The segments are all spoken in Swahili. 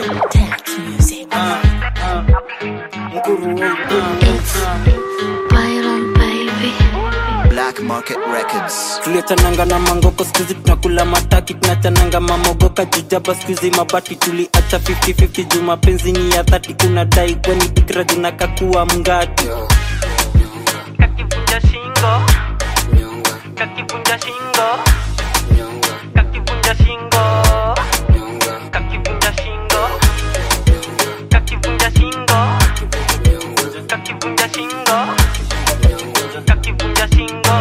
Tax music. Byron baby Black Market Records. tuliachananga na mangoko skuizi tunakula mataki tunachananga mamogoka jujaba skuizi mabati tuliacha 50-50 juu mapenzi ni ya dhati kuna dai kweni fikira junakakuwa mngati kakivunja shingo kakivunja shingo kakivunja shingo kakivunja shingo kakivunja shingo kakivunja shingo kakivunja shingo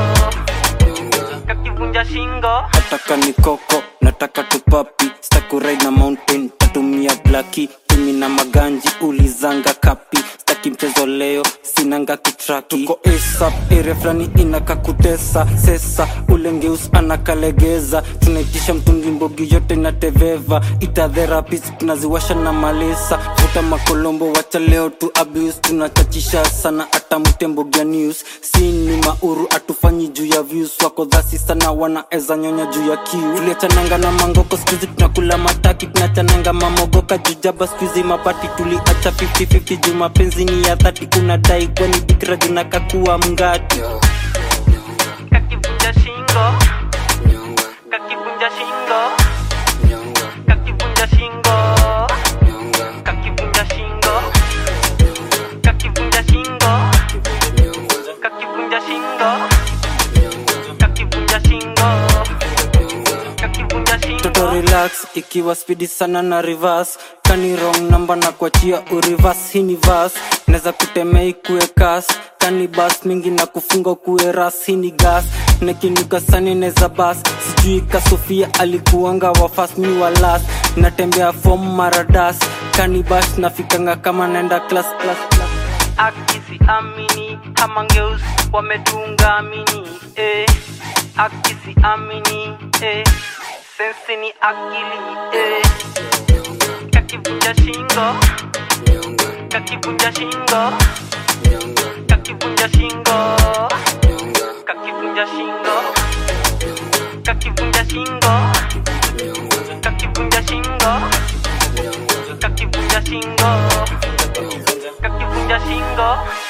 kakivunja shingo nataka ni koko nataka tupapi stakurai na mountain tatumia blaki tumi na maganji ulizanga kapi staki mchezo leo sinanga kitraki tuko asap area fulani inakakutesa sesa ulengeus anakalegeza tunaitisha mtungi mbogi yote inateveva ita therapist tunaziwasha na malesa vuta makolombo wacha leo tu abuse tunachachisha sana hata mtembogia news sini mauru atufanyi juu ya views wako dhasi sana wanaeza nyonya juu ya kiu tuliachananga na mangoko skuizi tunakula mataki tunachananga mamogoka jujaba skuizi mapati tuliacha 50-50 juu mapenzi ni ya dhati kuna dai kwani fikira junakakuwa mngati kakivunja shingo kakivunja shingo kakivunja shingo kakivunja shingo kakivunja shingo kakivunja shingo kakivunja shingo kakivunja shingo toto relax ikiwa spidi sana na reverse kani wrong namba na kuachia urivas hii ni vas naweza kutemea ikue kas kani bas mingi na kufunga kuwe ras hii ni gas nekinuka sani neza bas sijui ka sofia alikuanga wafas mi wa las natembea fom maradas kani bash nafikanga kama naenda class class class akisi amini hamangeus wametunga amini eh. akisi amini eh. sensi ni akili eh. kakivunja shingo kakivunja shingo kakivunja shingo kakivunja shingo kakivunja shingo kakivunja shingo kakivunja shingo kakivunja shingo